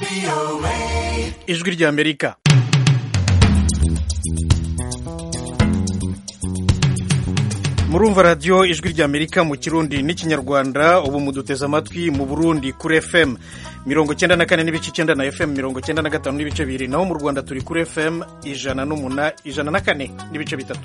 ijwi ry'amerika murumva radiyo ijwi ry'amerika mu kirundi n'ikinyarwanda ubu muduteze amatwi mu burundi kuri fm mirongo cyenda na kane n'ibice icyenda na fm mirongo cyenda na gatanu n'ibice bibiri naho mu rwanda turi kuri fm ijana n'umuna ijana na kane n'ibice bitatu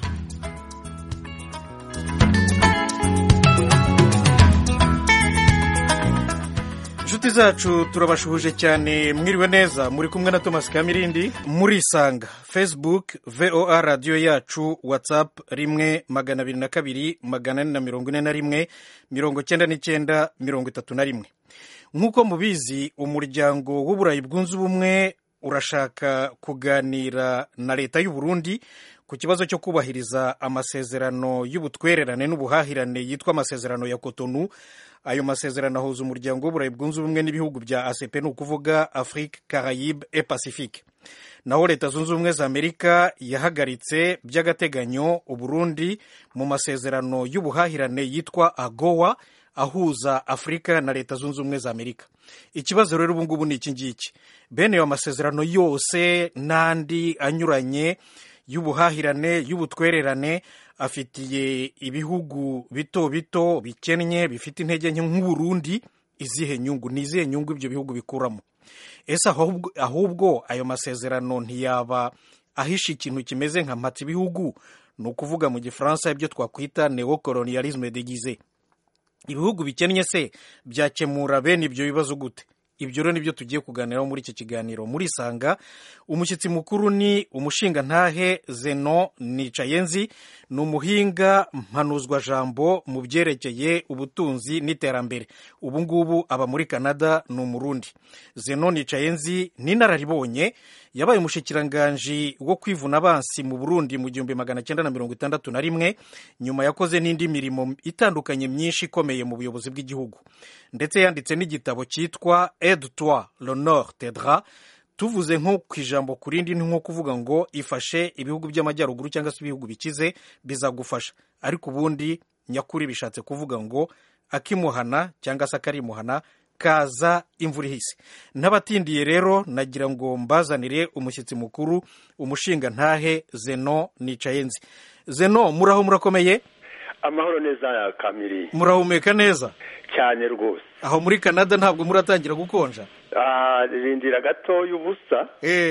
inshuti zacu turabashuhuje cyane mwiriwe neza muri kumwe na thomas kamirindi murisanga facebook voa radiyo yacu whatsapp rimwe magana abiri na kabiri magana ane na mirongo ine na rimwe mirongo cyenda n'icyenda mirongo itatu na rimwe nk'uko mubizi umuryango w'uburayi bwunze ubumwe urashaka kuganira na leta y'u Burundi ku kibazo cyo kubahiriza amasezerano y'ubutwererane n'ubuhahirane yitwa amasezerano ya kotonu ayo masezerano ahuza umuryango w'uburayi bwunze ubumwe n'ibihugu bya ACP ni ukuvuga Afrique Caraïbe et Pacifique naho leta zunze ubumwe za amerika yahagaritse by'agateganyo uburundi mu masezerano y'ubuhahirane yitwa agowa ahuza afurika na leta zunze ubumwe za amerika ikibazo rero ubu ngubu ni iki ngiki bene ayo masezerano yose n'andi anyuranye y'ubuhahirane y'ubutwererane afitiye ibihugu bito bito bikennye bifite intege nke nk'uburundi izihe nyungu ni izihe nyungu ibyo bihugu bikuramo ese ahubwo ayo masezerano ntiyaba ahisha ikintu kimeze nka mpatsa ibihugu ni ukuvuga mu gifaransa ibyo twakwita neocolonialisme degize ibihugu bikennye se byakemura bene ibyo bibazo gute ibyo rero nibyo tugiye kuganiraho muri iki kiganiro murisanga umushyitsi mukuru ni umushingantahe zeno nicayenzi ni umuhinga mpanuzwajambo mu byerekeye ubutunzi n'iterambere ubu ngubu aba muri canada ni umurundi zeno nicayenzi ni inararibonye yabaye umushikiranganji wo kwivuna abansi mu burundi mu gihumbi magana cyenda na mirongo itandatu na rimwe nyuma yakoze n'indi mirimo itandukanye myinshi ikomeye mu buyobozi bw'igihugu ndetse yanditse n'igitabo cyitwa aide toi l'honneur t'aidera tuvuze nko ku ijambo ku rindi ni nko kuvuga ngo ifashe ibihugu by'amajyaruguru cyangwa se ibihugu bikize bizagufasha ariko ubundi nyakuri bishatse kuvuga ngo akimuhana cyangwa se akarimuhana kaza imvura ihise n'abatindiye rero nagira ngo mbazanire umushyitsi mukuru umushinga ntahe zeno nicayenzi zeno muraho murakomeye amahoro neza kamiri murahumeka neza cyane rwose aho muri canada ntabwo muratangira gukonja rindira gatoya ubusa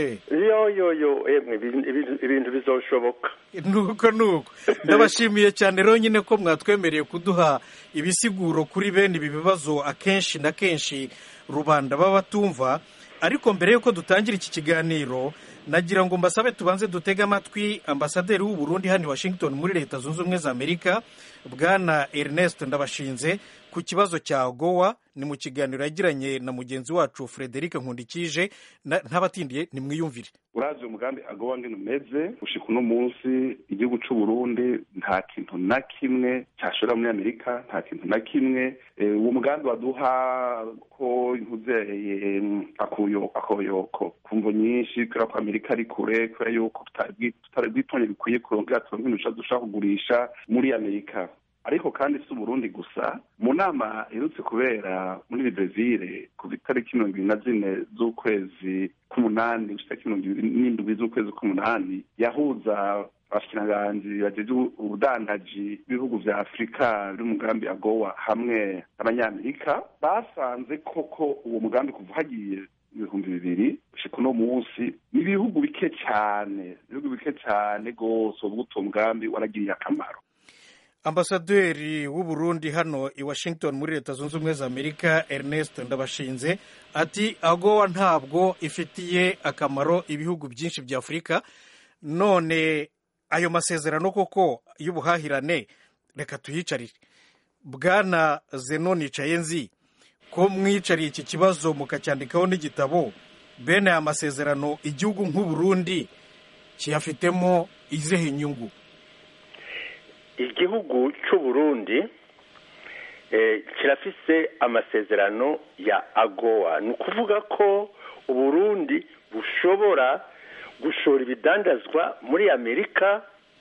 yo yo yo ibintu bizoshoboka nuko nuko ndabashimiye cyane rero nyine ko mwatwemereye kuduha ibisiguro kuri bene ibi bibazo akenshi na kenshi rubanda baba batumva ariko mbere y'uko dutangira iki kiganiro nagira ngo mbasabe tubanze dutege amatwi ambasaderi w'u Burundi hano i washington muri leta zunze ubumwe za amerika bwana ernest ndabashinze ku kibazo cya gowa ni mu kiganiro yagiranye na mugenzi wacu frederic nkundikije ntabatindiye nimwiyumvire urazi umugambi agowa ngene umeze gushika uno munsi igihugu c'u Burundi nta kintu na kimwe cyashora muri amerika nta kintu na kimwe uwo mugambi waduha ko nkuzeye akoyoko kumvo nyinshi kubera ko amerika ari kure kubera yuko tutari bwitonye bikwiye kurongera turonke ibintu dushaka kugurisha muri amerika ariko kandi si uburundi gusa mu nama iherutse kubera muri brezil kuva itariki mirongo ibiri na zine z'ukwezi k'umunani gushika itariki mirongo ibiri n'indwi z'ukwezi k'umunani yahuza abashikiranganji bajeje ubudandaji b'ibihugu vya afurika biri umugambi agowa hamwe n'abanyamerika basanze koko uwo mugambi kuva hagiye ibihumbi bibiri gushika uno munsi ni ibihugu bike cyane ibihugu bike cyane rwose ubwo uwo mugambi waragiriye akamaro ambasaderi w'u Burundi hano i washington muri leta zunze ubumwe za amerika ernest ndabashinze ati agowa ntabwo ifitiye akamaro ibihugu byinshi bya afurika none ayo masezerano koko y'ubuhahirane reka tuyicarire bwana zeno nicayenzi ko mwicariye iki kibazo mukacyandikaho n'igitabo bene aya masezerano igihugu nk'u Burundi kiyafitemo izihe nyungu igihugu cy'u Burundi kirafise amasezerano ya agowa ni ukuvuga ko uburundi bushobora gushora ibidandazwa muri amerika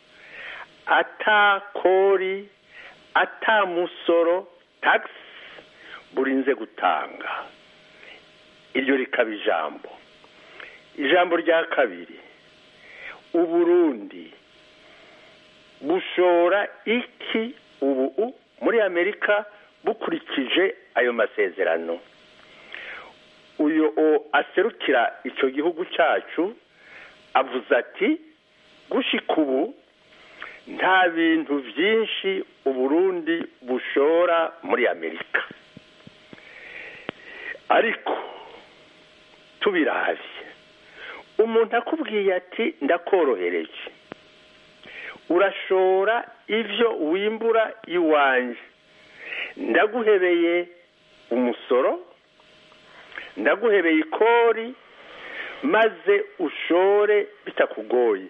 atakori atamusoro tagisi burinze gutanga iryo rikaba ijambo ijambo rya kabiri uburundi bushora iki ubu muri amerika bukurikije ayo masezerano uyu aserukira icyo gihugu cyacu avuze ati gushika ubu nta bintu byinshi uburundi bushora muri amerika ariko tubirabye umuntu akubwiye ati ndakorohereje urashora ibyo wimbura iwanjye ndaguhebeye umusoro ndaguhebeye ikori maze ushore bitakugoye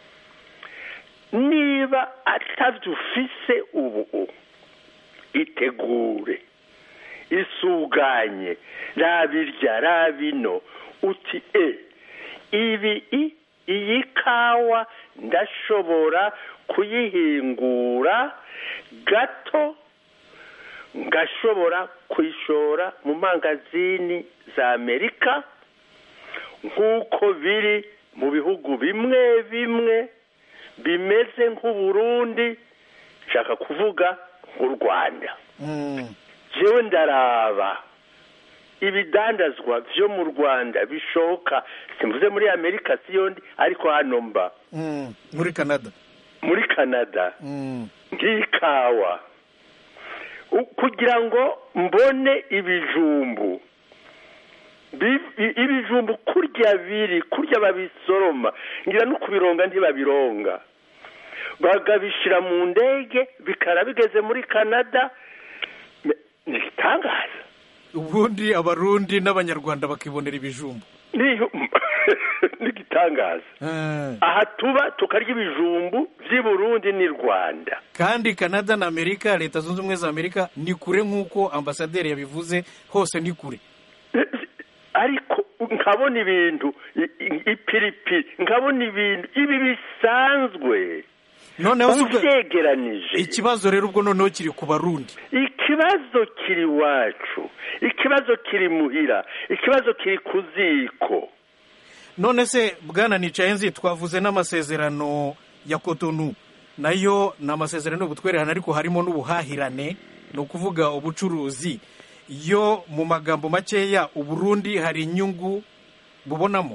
niba atabyo ufise ubu itegure isuganye rabirya rabino uti e ibi iyi kawa ndashobora kuyihingura gato ngashobora kuyishora mu mangazini za amerika nk'uko biri mu bihugu bimwe bimwe bimeze nk'uburundi nshaka kuvuga nk'u rwanda jewe ndaraba ibidandazwa byo mu rwanda bishoka simvuze muri amerika siyondi ariko hano mba muri canada muri canada nk'ikawa kugira ngo mbone ibijumbu ibijumbu kurya biri kurya babisoroma ngira no kubironga ntibabironga bagabishyira mu ndege bikara bigeze muri canada ni igitangaza ubundi abarundi n'abanyarwanda bakibonera ibijumbu ni igitangaza aha tuba tukarya ibijumbu by'i burundi n'i rwanda kandi canada na amerika leta zunze ubumwe za amerika ni kure nk'uko ambasaderi yabivuze hose ni kure ariko nkabona ibintu ipiripiri nkabona ibintu ibi bisanzwe noneho ubyegeranije ikibazo rero ubwo noneho kiri ku barundi ikibazo kiri iwacu ikibazo kiri muhira ikibazo kiri ku ziko none se bwana nicaye nzi twavuze n'amasezerano ya kotonu nayo ni amasezerano y'ubutwererane ariko harimo n'ubuhahirane ni ukuvuga ubucuruzi yo mu magambo makeya uburundi hari inyungu bubonamo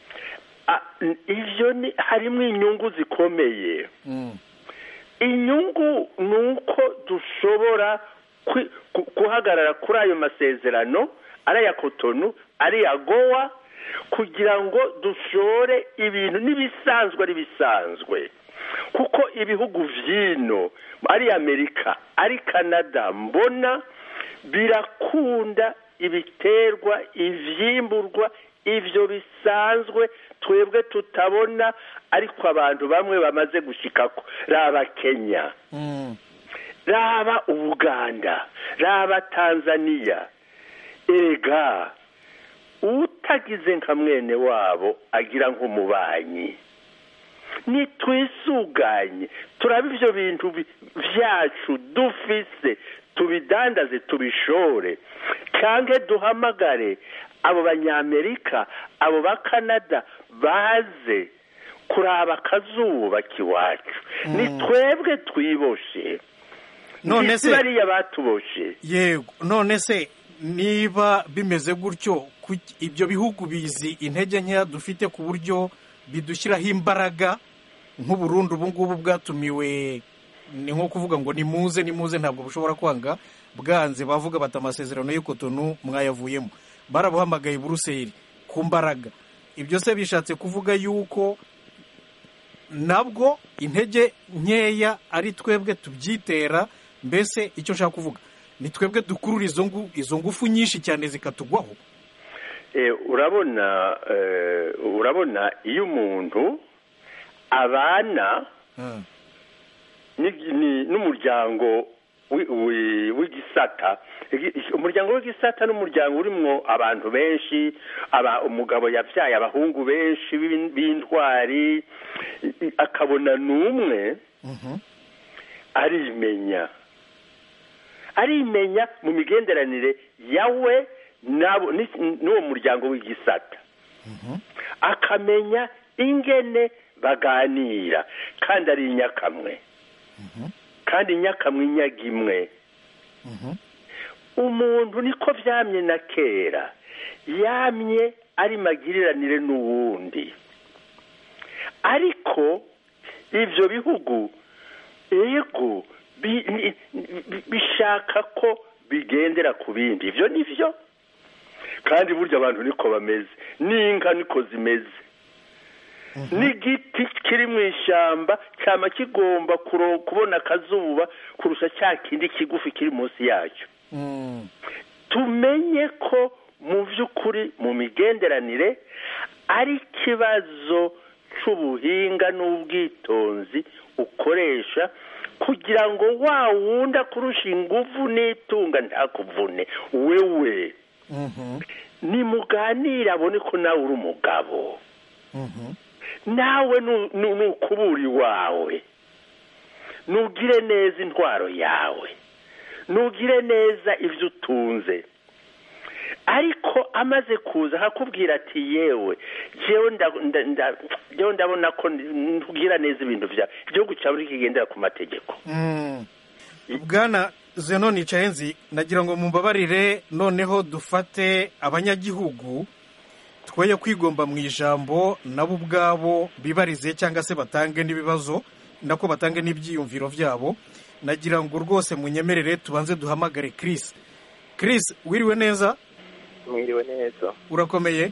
ibyo ni harimo inyungu zikomeye inyungu ni uko dushobora guhagarara kuri ayo masezerano ari aya kotonu ari iya gowa kugira ngo dushore ibintu n'ibisanzwe ari bisanzwe kuko ibihugu by'ino ari amerika ari canada mbona birakunda ibiterwa ibyimburwa ibyo bisanzwe twebwe tutabona ariko abantu bamwe bamaze gushyikako raba kenya raba ubuganda raba tanzania ega utagize nka mwene wabo agira nk'umubanyi nitwisuganye turaba ibyo bintu byacu dufise tubidandaze tubishore cyangwa duhamagare abo banyamerika abo ba canada baze kuraba akazuba k'iwacu ni twebwe twiboshe none se bariya batuboshe yego none se niba bimeze gutyo ibyo bihugu bizi intege nkeya dufite ku buryo bidushyiraho imbaraga nk'uburundi ubu ngubu bwatumiwe ni nko kuvuga ngo nimuze nimuze ntabwo bushobora kwanga bwanze bavuga bati amasezerano y'ikotonu mwayavuyemo barabuhamagaye buruseli ku mbaraga ibyo se bishatse kuvuga yuko nabwo intege nkeya ari twebwe tubyitera mbese icyo nshaka kuvuga ni twebwe dukurura izo ngufu nyinshi cyane zikatugwaho urabona urabona iyo umuntu abana n'umuryango w'igisata umuryango w'igisata n'umuryango urimo abantu benshi umugabo yabyaye abahungu benshi b'intwari akabona n'umwe arimenya arimenya mu migenderanire yawe nabo ni- n'uwo muryango w'igisata akamenya ingene baganira kandi ari inyakamwe kandi inyakamwe inyaga imwe umuntu niko vyamye na kera yamye ari magiriranire n'uwundi ariko ivyo bihugu ego bi- ni- bi- bishaka ko bigendera ku bindi ivyo nivyo kandi burya abantu niko bameze n'inka niko zimeze n'igiti kiri mu ishyamba cyama kigomba kuro- kubona akazuba kurusha cya kindi kigufi kiri munsi yacyo Mm. tumenye ko mu by'ukuri mu migenderanire ari ikibazo cy'ubuhinga n'ubwitonzi ukoresha kugira ngo wa wundi akurusha ingufu n'itunga ntakuvune wewe Mhm. nimuganire abone ko nawe uri umugabo Mhm. nawe nu- nu- nukubura iwawe nugire neza intwaro yawe nugire neza ibyo utunze ariko amaze kuza akakubwira ati yewe jewe nda- nda- nda- jewe ndabona ko ntugira neza ibintu byawe igihugu cyawe ntikigendera ku mategeko Mm. bwana zeno nicayenzi nagira ngo mumbabarire noneho dufate abanyagihugu twoye kwigomba mu ijambo nabo ubwabo bibarize cyangwa se batange n'ibibazo nako batange n'ibyiyumviro byabo nagira ngo rwose munyemerere tubanze duhamagare Chris Chris wiriwe neza mwiriwe neza urakomeye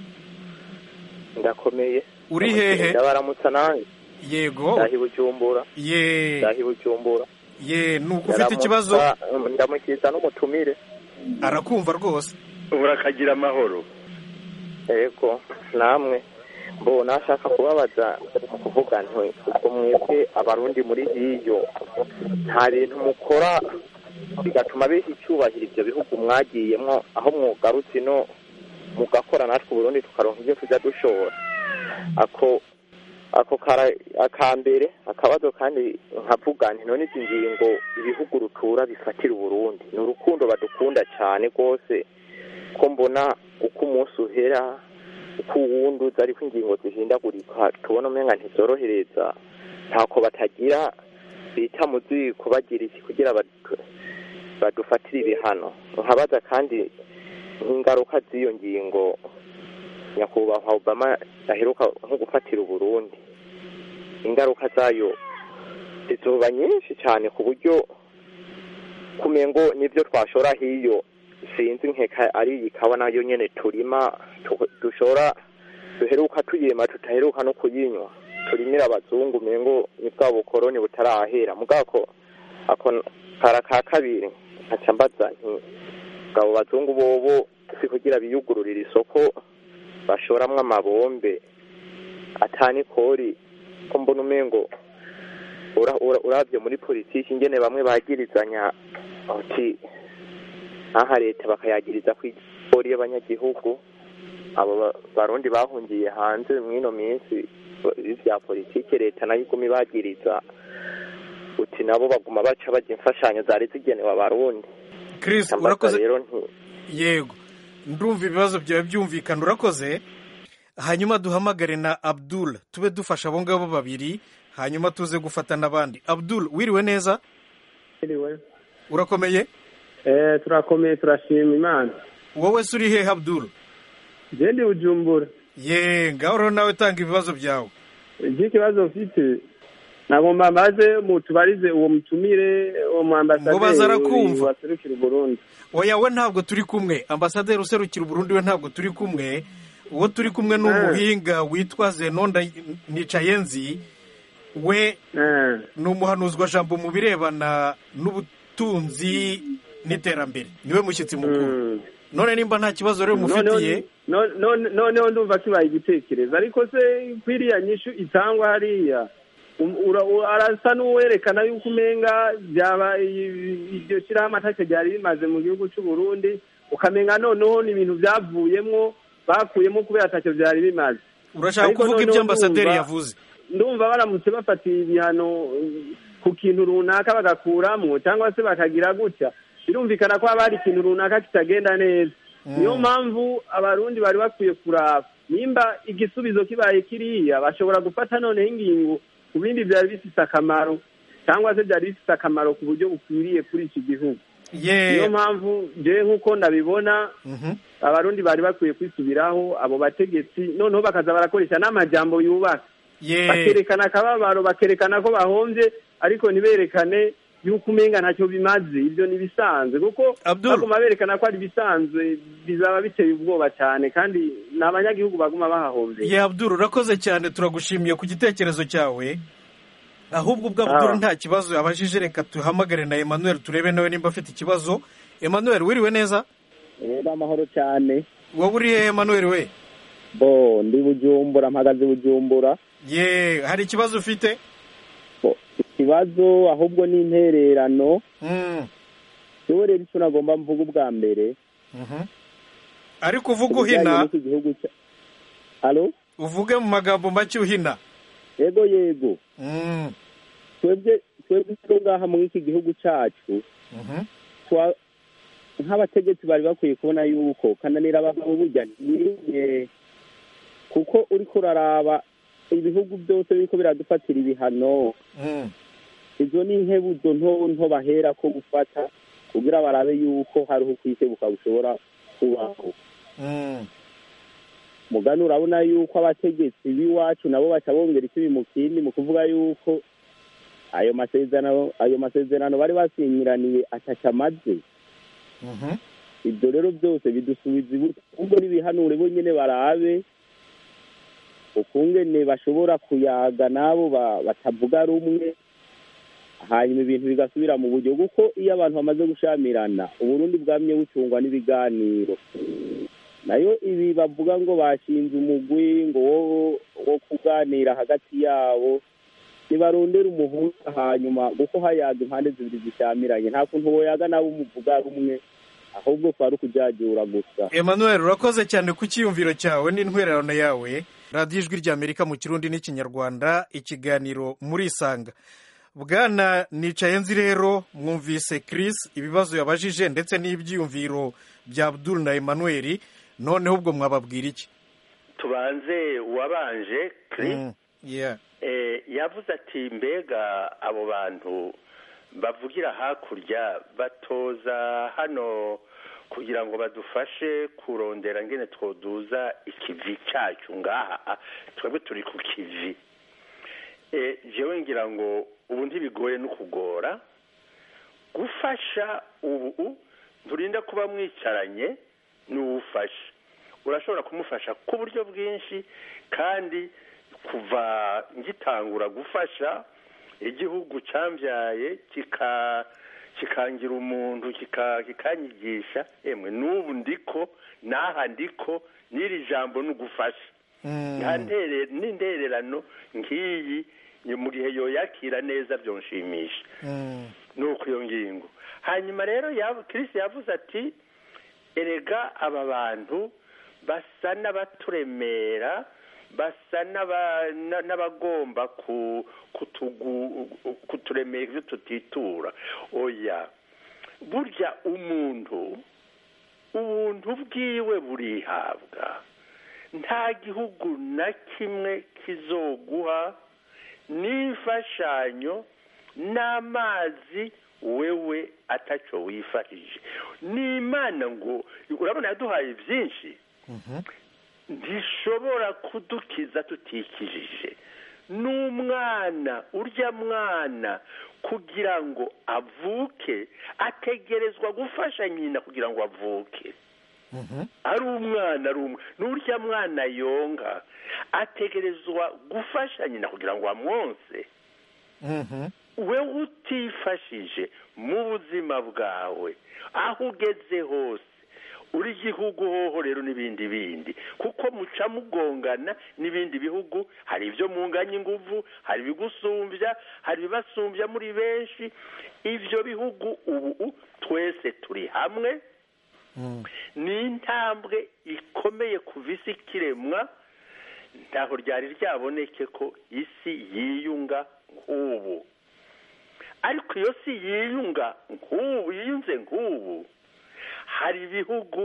ndakomeye Uri hehe? ndabaramutsa nanjye yego ndahi bujumbura ye ndahi bujumbura ye nuko ufite ikibazo Ndaramutsa, ndamukiza n'umutumire arakumva rwose urakagira amahoro yego namwe mbo nashaka kubabaza kuvuga nti ubwo mwebwe abarundi muri hiyo nta bintu mukora bigatuma biha icyubahiro ibyo bihugu mwagiyemo aho mwugarutse ino mugakora natwe uburundi tukaronka ibyo tujya dushora ako ako kara akambere akabazo kandi nkavuga nti none izi ngingo ibihugu rutura bifatira uburundi ni urukundo badukunda cyane rwose ko mbona uko umunsi uhera uko uwundi uza ariko ingingo zihindagurika tubona umenga ntizorohereza ntako batagira bita mu ziko bagira iki kugira badu- badufatire ibihano nkabaza kandi nk'ingaruka z'iyo ngingo nyakubahwa obama aheruka nko gufatira uburundi ingaruka zayo zizoba nyinshi cyane ku buryo kumengo n'ibyo twashora hiyo sinzi nkeka ari iyi kawa nayo nyene turima tu- dushora duheruka tuyema tutaheruka no kuyinywa turimira abazungu mengo ni bwa bukoroni butarahera mugako ako kara ka kabiri nkaca mbaza nti bwabo bazungu bobo si kugira biyugururira isoko bashoramwo amabombe atani kori ko mbona umengo ura- ura- uravye muri politiki ingene bamwe bagirizanya ati aha leta bakayagiriza ku igori y'abanyagihugu abo ba- barundi bahungiye hanze mw'ino minsi vya politiki leta nayo iguma ibagiriza uti nabo baguma baca baja imfashanyo zari zigenewe abarundi Chris Ambaza urakoze rero nti yego ndumva ibibazo byawe byumvikana urakoze hanyuma duhamagare na abdul tube dufasha abo ngabo babiri hanyuma tuze gufata n'abandi abdul wiriwe neza Anyway, urakomeye eh turakomeye turashima imana wowe se uri hehe abdul je ndi bujumbura ye ngaho rero nawe tanga ibibazo byawe iki kibazo mfite nagomba maze mutubarize uwo mutumire uwo mu Ngo baza arakumva. ambasaderi waserukira uburundi oya we ntabwo turi kumwe ambasaderi userukira uburundi we ntabwo turi kumwe uwo turi kumwe ni Eh. umuhinga witwa zenonda nicayenzi we Eh, ni umuhanuzwa jambo mu birebana n'ubutunzi n'iterambere niwe mushyitsi mukuru mm. none nimba nta kibazo rero Noneho- mufitiye no- no- noneho ndumva kibaye igitekerezo ariko se kwiriya nyishu itangwa hariya um- ura- ura- arasa n'uwerekana yuko umenga byaba i- iryo shyirahamwe atacyo ryari rimaze mu gihugu cy'u Burundi ukamenga noneho ni ibintu byavuyemwo bakuyemo kubera atacyo byari bimaze urashaka ariko kuvuga noneho ibyo ambasaderi ndumva- yavuze ndumva baramutse bafatiye ibihano eh, ku kintu runaka bagakuramwo cyangwa se bakagira gutya birumvikana ko haba hari ikintu runaka kitagenda neza niyo mpamvu abarundi bari bakwiye kuraba nimba igisubizo kibaye kiriya bashobora gufata noneho ingingo ku bindi byari bifite akamaro cyangwa se byari bifite akamaro ku buryo bukwiriye kuri iki gihugu niyo mpamvu njyewe nk'uko ndabibona abarundi bari bakwiye kwisubiraho abo bategetsi noneho bakaza barakoresha n'amajambo yubaka bakerekana akababaro bakerekana ko bahombye ariko ntiberekane yuko umenga ntacyo bimaze ibyo ni ibisanzwe kuko baguma berekana ko ari ibisanzwe bizaba biteye ubwoba cyane kandi ni abanyagihugu baguma bahahombeye ye abduru urakoze cyane turagushimiye ku gitekerezo cyawe ahubwo ubwo abduru nta kibazo abajije reka tuhamagare na emmanuel turebe nawe nimba afite ikibazo emmanuel wiriwe neza rero amahoro cyane wowe uri hehe emmanuel we bo ndi bujumbura mpagaze bujumbura ye hari ikibazo ufite ikibazo ahubwo ni intererano yewe rero icyo nagomba mvuga ubwa mbere ariko uvuga uhina halo uvuge mu magambo make uhina yego yego twebwe twebwe ngaha muri iki gihugu cyacu nk'abategetsi bari bakwiye kubona yuko kananira abagabo burya ntibirinde kuko uri kuraraba ibihugu byose biriko biradufatira ibihano izo ni inkebuzo nto nto bahera ko gufata kugira barabe yuko hariho ukwisebuka bushobora kubaho mugani urabona yuko abategetsi b'iwacu nabo baca bongera ikibi mu kindi mu kuvuga yuko ayo masezerano ayo masezerano bari basinyiraniye ataca amaze ibyo rero byose bidusubiza ibuto ahubwo n'ibihanure bonyine barabe ukungene bashobora kuyaga n'abo batavuga rumwe hanyuma ibintu bigasubira mu buryo kuko iyo abantu bamaze gushamirana uburundi bwamye bucungwa n'ibiganiro nayo ibi bavuga ngo bashinze umugwi ngo wo kuganira hagati yabo ntibarondera umuhuza hanyuma kuko hayaga impande zibiri zishamiranye nta kuntu woyaga nabo umuvuga rumwe ahubwo kwari ukujyajyura gusa emmanuel urakoze cyane ku cyiyumviro cyawe n'intwererano yawe radiyo ijwi ry'amerika mu kirundi n'ikinyarwanda ikiganiro muri isanga bwana nicaye nzi rero mwumvise Chris ibibazo yabajije ndetse n'ibyiyumviro bya Abdul na Emmanuel noneho ubwo mwababwira iki tubanze uwabanje Chris yavuze ati mbega abo bantu bavugira hakurya batoza hano kugira ngo badufashe kurondera ngene twoduza ikivi cyacu ngaha twebwe turi ku kivi jewe ngira ngo ubu ntibigoye no kugora gufasha ubu nturinda kuba mwicaranye n'uwufasha urashobora kumufasha ku buryo bwinshi kandi kuva ngitangura gufasha igihugu cyambyaye kikangira umuntu kikanyigisha emwe n'ubu ndiko n'aha ndiko n'iri jambo ni ugufasha n'intererano nk'iyi mu gihe yoyakira neza byonshimisha ni uko iyo ngingo hanyuma rero kirisi yavuze ati erega aba bantu basa n'abaturemera basa n'abagomba kuturemera ibyo tutitura oya burya umuntu ubuntu bwiwe burihabwa nta gihugu na kimwe kizoguha n'imfashanyo n'amazi wewe atacyo wifashije n'imana ngo urabona yaduhaye byinshi ntishobora kudukiza tutikijije n'umwana urya mwana kugira ngo avuke ategerezwa gufasha nyina kugira ngo avuke ari umwana ari umwe n'urya mwana yonga ategerezwa gufasha nyina kugira ngo amwonse we utifashije mu buzima bwawe aho ugeze hose uri igihugu hoho rero n'ibindi bindi kuko muca mugongana n'ibindi bihugu hari ibyo munganya ingufu hari ibigusumbya hari ibibasumbya muri benshi ibyo bihugu ubu twese turi hamwe ni intambwe ikomeye kuva isi ikiremwa ntaho ryari ryaboneke ko isi yiyunga nk'ubu ariko iyo si yiyunga nk'ubu yiyunze nk'ubu hari ibihugu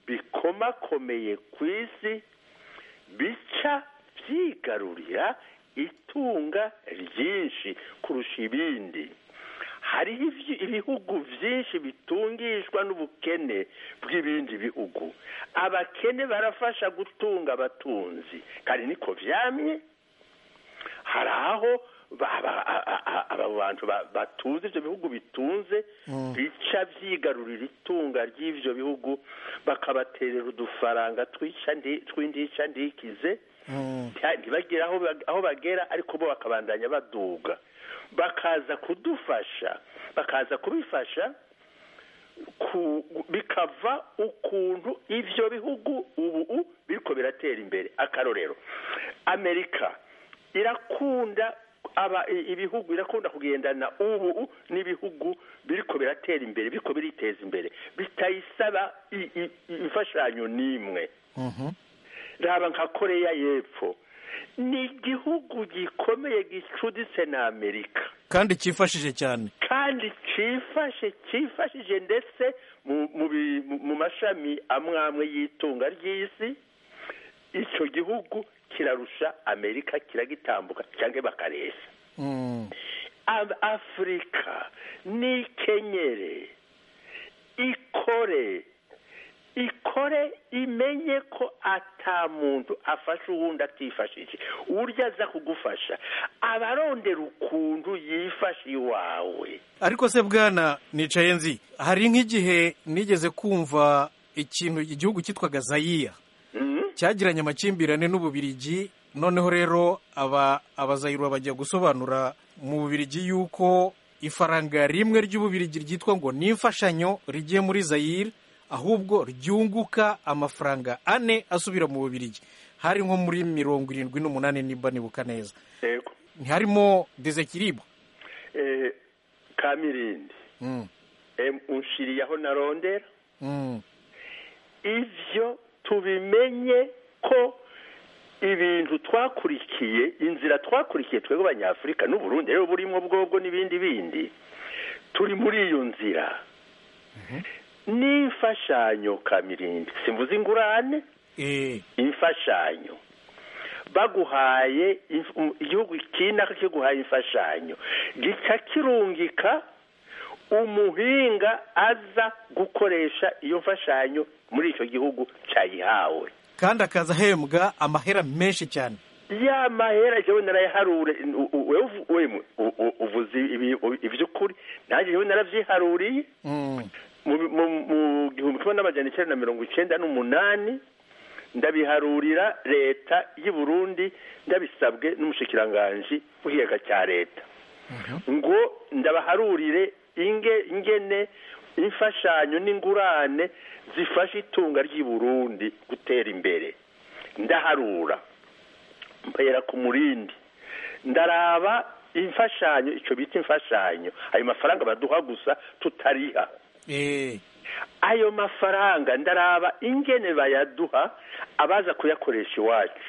bikomakomeye ku isi bica byigarurira itunga ryinshi kurusha ibindi hariho ivyi- ibihugu byinshi bitungishwa n'ubukene bw'ibindi bihugu abakene barafasha gutunga abatunzi kandi niko vyamye hari aho ba- ba- a- a- a- aba bantu ba- batunze ivyo bihugu bitunze bica vyigarurira itunga ry'ivyo bihugu bakabaterera udufaranga twica ndi- tw'indica ndikize nta- ntibagire aho bag- aho bagera ariko bo bakabandanya baduga bakaza kudufasha bakaza kubifasha ku- bikava ukuntu ivyo bihugu ubu biriko biratera imbere akarorero amerika irakunda aba i- ibihugu irakunda kugendana ubu n'ibihugu biriko biratera imbere biriko biriteza imbere bitayisaba i- i- imfashanyo n'imwe raba nka koreya y'epfo ni igihugu gikomeye gicuditse na amerika kandi cyifashije cyane kandi cyifashe cyifashije ndetse mu mu bi- mu- mu mashami amwe amwe y'itunga ry'isi icyo gihugu kirarusha amerika kiragitambuka cyangwa bakaresha Mm. Ab- afurika nikenyere ikore ikore imenye ko ata muntu afasha uwundi atifashije urya aza kugufasha abarondera ukuntu yifasha iwawe ariko se bwana nicaye nzi hari nk'igihe nigeze kumva ikintu igihugu cyitwaga zayiya Mhm. cyagiranye amakimbirane n'ububirigi noneho rero aba abazayirwa bajya gusobanura mu bubirigi yuko ifaranga rimwe ry'ububirigi ryitwa ngo ni imfashanyo rigiye muri zayire ahubwo ryunguka amafaranga ane asubira mu bubirigi hari nko muri mirongo irindwi n'umunani nimba nibuka neza yego ntiharimo dezekiribu Eh, kamirindi Mm, em, unshiriye aho narondera mm, ivyo tubimenye ko ibintu twakurikiye inzira twakurikiye twebwe abanyafurika n'uburundi rero burimo bwobwo n'ibindi bindi turi muri iyo nzira n'imfashanyo kamirindi simvuze ingurane eh, imfashanyo baguhaye inf- um, igihugu kinaka kiguhaye imfashanyo gica kirungika umuhinga aza gukoresha iyo mfashanyo muri icyo gihugu cyayihawe kandi akaza ahembwa amahera menshi cyane ya mahera jewe narayaharure u- u- wewe uvu- wemwe u- u- uvuze ibi- ivy'ukuri nanjye jewe naravyiharuriye Mm, mu mu- mu gihumbi kimwe n'amajana icyenda na mirongo icyenda n'umunani ndabiharurira leta y'u Burundi ndabisabwe n'umushikiranganji w'ikiyaga cya leta ngo ndabaharurire inge ingene imfashanyo n'ingurane zifasha itunga ry'i Burundi gutera imbere ndaharura mpera ku murindi ndaraba imfashanyo icyo bita imfashanyo ayo mafaranga baduha gusa tutariha eh, ayo mafaranga ndaraba ingene bayaduha abaza kuyakoresha iwacu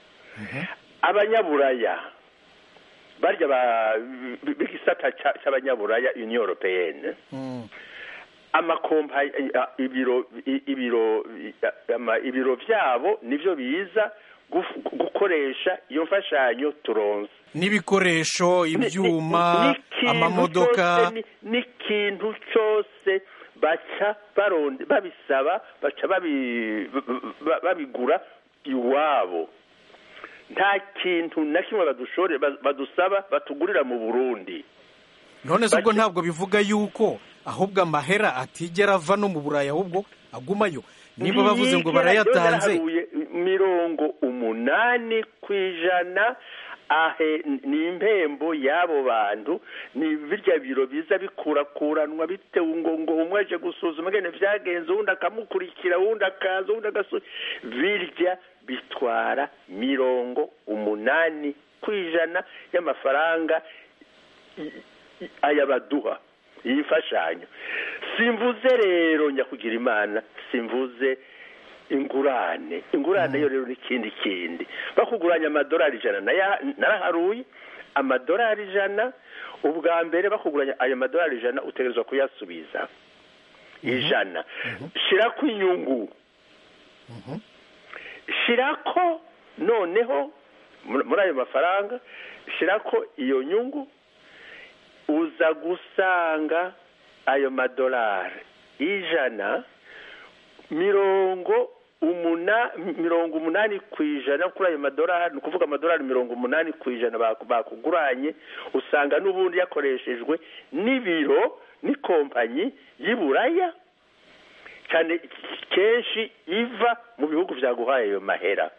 abanyaburaya barya ba- b- b'igisata ca- c'abanyaburaya union européenne mm, amakompa ibiro i- ibiro i- ama- ibiro vyabo nivyo biza guf- gukoresha iyo mfashanyo turonse n'ibikoresho ibyuma n'ikintu amamodoka cyose, ni- n'ikintu cyose baca baronde babisaba baca babi- ba- babigura iwabo nta kintu na kimwe badushore ba- badusaba batugurira mu burundi none se ubwo bake- ntabwo bivuga yuko ahubwo amahera atigera ava no mu burayi ahubwo agumayo niba bavuze ngo Ntiyigera- barayatanze yaraharuye mirongo umunani ku ijana ahe ni impembo y'abo bantu ni birya biro biza bikurakuranwa bitewe ngo ngo umwe aje gusuzuma ngene vyagenze uwundi akamukurikira uwundi akaza uwundi agasu birya bitwara mirongo umunani ku ijana y'amafaranga i- i- aya baduha iyi mfashanyo simvuze rero nyakugira imana simvuze ingurane ingurane yo rero n'ikindi kindi bakuguranya amadolari ijana naya- naraharuye amadolari ijana ubwa mbere bakuguranya ayo madolari ijana utegerezwa kuyasubiza ijana shira ku inyungu shirako noneho muri muri ayo mafaranga shirako iyo nyungu uza gusanga ayo madolari ijana mirongo umuna mirongo umunani ku ijana kuri ayo madolari ni ukuvuga amadolari mirongo umunani ku ijana baku- bakuguranye usanga n'ubundi yakoreshejwe n'ibiro n'ikompanyi y'iburaya cyane kenshi iva mu bihugu byaguhaye ayo mahera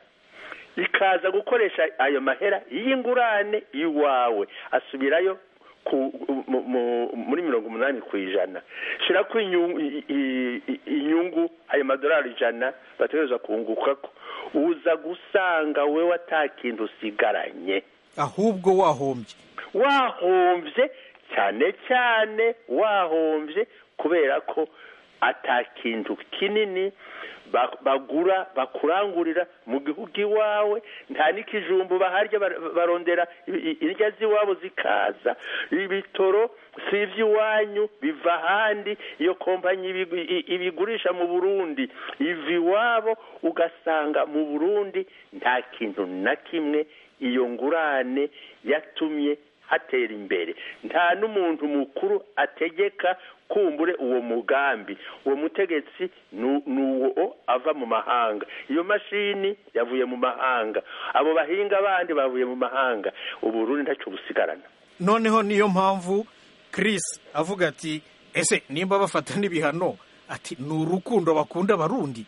ikaza gukoresha ayo mahera y'ingurane iwawe asubirayo ku, mu, mu, muri mirongo umunani ku ijana shira ko inyungu, i- i- i- inyungu ayo madolari ijana bategereza kungukako uza gusanga wewe ata kintu usigaranye ahubwo wahombye wahombye cyane cyane wahombye kubera ko ata kintu kinini ba- bagura bakurangurira mu gihugu iwawe nta n'ikijumbu baharya bar- barondera i- i- indya z'iwabo zikaza ibitoro si iby'iwanyu biva ahandi iyo kompanyi ibi- i- ibigurisha mu burundi iva iwabo ugasanga mu burundi nta kintu na kimwe iyo ngurane yatumye hatera imbere nta n'umuntu mukuru ategeka kumbure uwo mugambi uwo mutegetsi nu- ni uwo ava mu mahanga iyo mashini yavuye mu mahanga abo bahinga bandi bavuye mu mahanga uburundi ntacyo busigarana noneho niyo mpamvu Chris avuga ati ese nimba bafata n'ibihano ati ni urukundo bakunda abarundi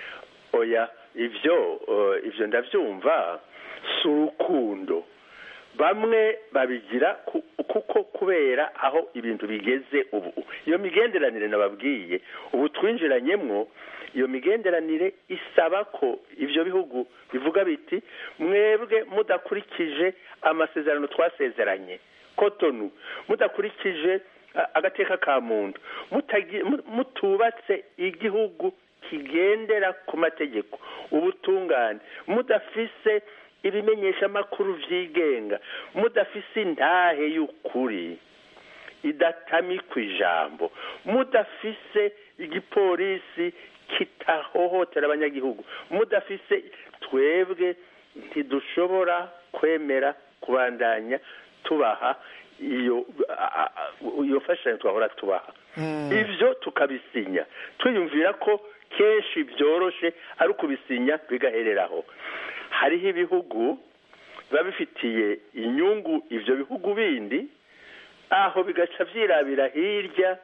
oya ibyo eh, ibyo ndabyumva si urukundo bamwe babigira ku- kuko kubera aho ibintu bigeze ubu iyo migenderanire nababwiye ubu twinjiranyemwo iyo migenderanire isaba ko ibyo bihugu bivuga biti mwebwe mudakurikije amasezerano twasezeranye kotonu mudakurikije a- agateka ka muntu mutagi- mu- mutubatse igihugu kigendera ku mategeko ubutungane mudafise ibimenyeshamakuru vyigenga mudafise intahe y'ukuri idatamikwa ijambo mudafise igipolisi kitahohotera abanyagihugu mudafise twebwe ntidushobora kwemera kubandanya tubaha iyo a- a- iyo mfashanyo twahora tubaha ivyo tukabisinya twiyumvira ko kenshi byoroshe ari ukubisinya bigahereraho hariho ibihugu biba bifitiye inyungu ivyo bihugu bindi aho bigaca vyirabira hirya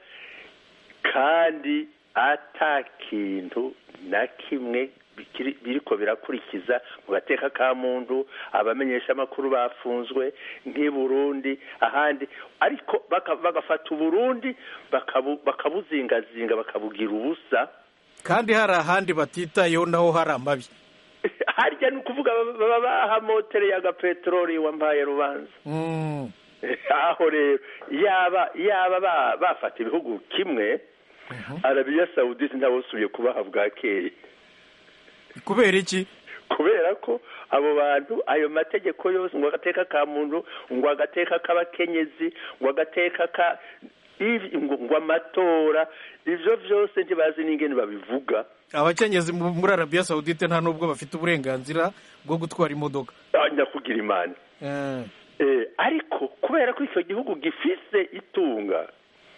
kandi ata kintu na kimwe bikiri- biriko birakurikiza mu gateka ka muntu abamenyesha amakuru bafunzwe nk'i Burundi ahandi ariko baka- bagafata uburundi bakabu- bakabuzingazinga bakabugira ubusa kandi hari ahandi batitayeho naho hari amabi harya ni ukuvuga baba bahamotereye agapeteroli wampaye rubanza Mm. aho rero yaba yaba ba- bafata ibihugu kimwe arabiya sawudisi ntabusubiye kubaha bwakeye kubera iki kubera ko abo bantu ayo mategeko yose ngo agateka ka muntu ngo agateka k'abakenyezi ngo agateka ka ivi- ngo ngo amatora ivyo vyose ntibazi n'ingene babivuga abakenyezi mu- muri arabiya sawudite nta n'ubwo bafite uburenganzira bwo gutwara imodoka Ah, nyakugira imana Eh, Eh, ariko kubera ko icyo gihugu gifise itunga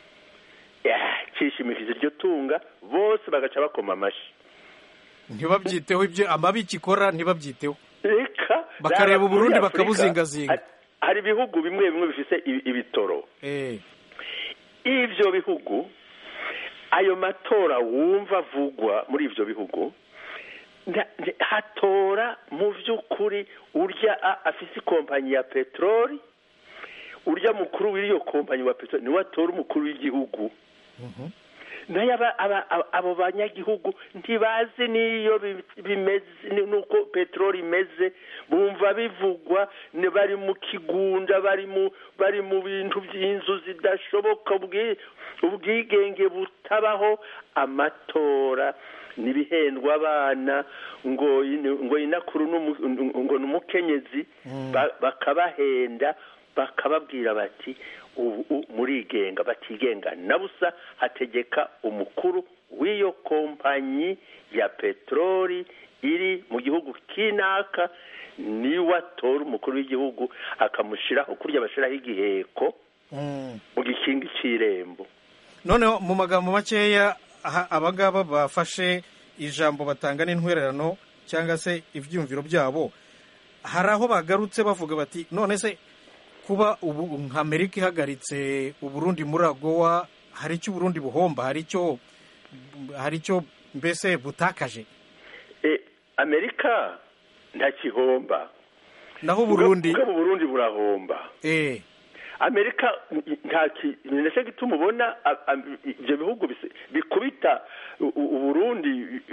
yeah, cishimikije iryo tunga bose bagaca bakoma amashi ntibabyiteho ibyo amabi kikora ntibabyiteho reka Bakareba raba Uburundi muri Afurika, bakabuzingazinga. hari- hari ibihugu bimwe bimwe bifise ibi- ibitoro Eh, ivyo bihugu ayo matora wumva avugwa muri ivyo bihugu nda- nda- hatora mu vy'ukuri urya a- afise ikompanyi ya peteroli urya mukuru w'iyo kompanyi wa peteroli niwe atora umukuru w'igihugu nayo aba- aba- aba- abo banyagihugu ntibazi n'iyo bi- bimeze ni- nuko peteroli imeze bumva bivugwa ni bari mu kigunda bari mu bari mu bintu by'inzu zidashoboka ubwi- ubwigenge butabaho amatora nibihendwa abana ngo ini- ngo inakuru n'umu- ngo ni umukenyezi ba- bakabahenda bakababwira bati ubu murigenga batigenga na busa hategeka umukuru w'iyo kompanyi ya peteroli iri mu gihugu kinaka niwe atora umukuru w'igihugu akamushyiraho kurya bashyiraho igiheko Mm. mu gikingi cy'irembo noneho mu magambo makeya aha- abangaba bafashe ijambo batanga n'intwererano cyangwa se ibyumviro byabo hari aho bagarutse bavuga bati none se kuba ubu nka amerika ihagaritse uburundi muri agowa hari icyo uburundi buhomba hari icyo hari icyo mbese butakaje E, amerika ntakihomba naho uburundi ubwo burundi burahomba eh amerika nta ki- ni nacyo gituma ubona a- a- ibyo bihugu bise- bikubita u- u- uburundi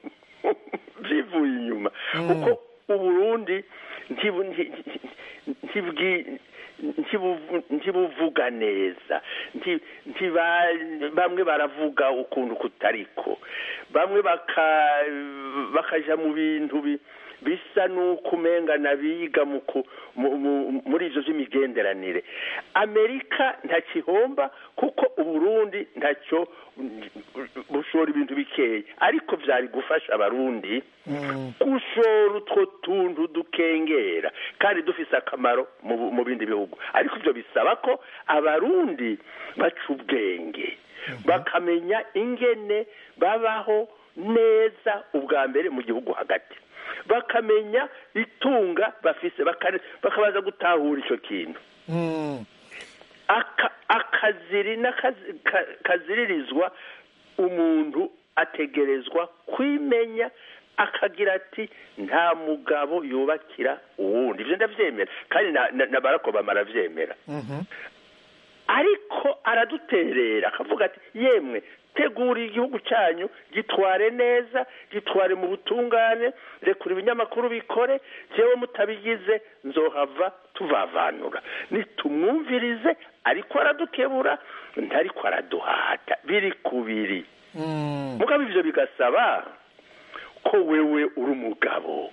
byivuye inyuma Mm. kuko uburundi ntibu- nti- ntibwi- ntibuvu- ntibuvuga neza nti- ntiba- bamwe baravuga ukuntu kutariko bamwe baka bakaja mu bintu bi- bisa n'uko umengana biga mu ku- mu- mu- muri ivyo vy'imigenderanire amerika ntakihomba kuko uburundi ntacyo bushora ibintu bikeya ariko vyari gufasha abarundi mm, gushora utwo tuntu dukengera kandi dufise akamaro mu bu- mu bindi bihugu ariko ivyo bisaba ko abarundi baca ubwenge bakamenya ingene babaho neza ubwa mbere mu gihugu hagati bakamenya itunga bafise bakare- bakabaza gutahura ico kintu mm, aka akaziri n'akazi- ka- kaziririzwa umuntu ategerezwa kwimenya akagira ati nta mugabo yubakira uwundi ivyo ndavyemera kandi na, na, na Barack Obama aravyemera mhm, ariko araduterera akavuga ati yemwe tegura igihugu cyanyu gitware neza gitware mu butungane rekura ibinyamakuru bikore jewe mutabigize nzohava tuvavanura nitumwumvirize ariko aradukebura ntariko araduhata biri kubiri mm, mugabo ivyo bigasaba ko wewe uri umugabo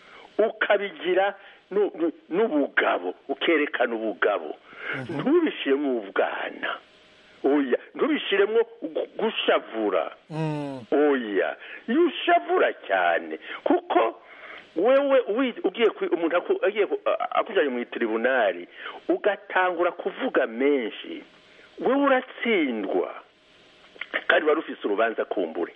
ukabigira nu- nu- n'ubugabo ukerekana ubugabo ntubishiremo ubwana oya ntubishiremo gu- gushavura mm, oya iyo ushavura cyane kuko wewe wi- ugiye kwi- umuntu aku- agiye ku- a- akujanye mu tribunali ugatangura kuvuga menshi wewe uratsindwa kandi wari ufise urubanza kumbure